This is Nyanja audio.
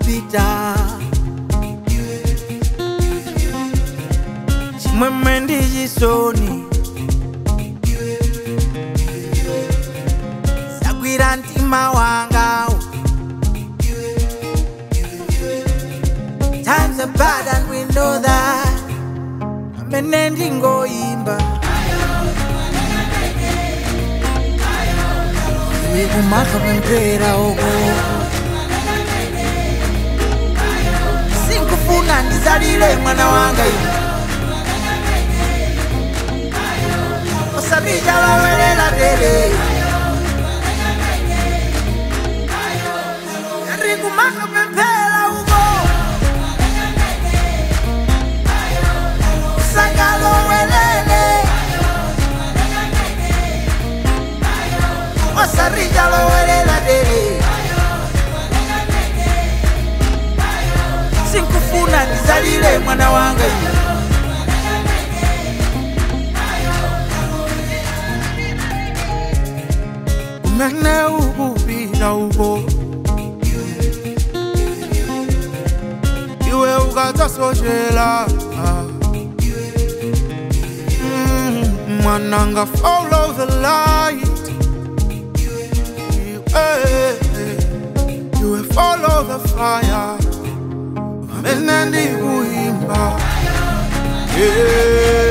kupita chimwemwe ndi chisoni zagwira mtima wangawo times are bad and we know that amene ndingoyimba iwe kumakapemphera uko sinkufuna ndizalire mwana wanga iwe osabija lowelela dele ndikumakapemphera uko sakalowelele osarija lowelela dele sinkufuna ndizalire mwana wanga iwe umene ukupita uko iwe ukadzasochela Mm, mwananga follow the light iwe iwe follow the fire amene ndikuyimba yeah.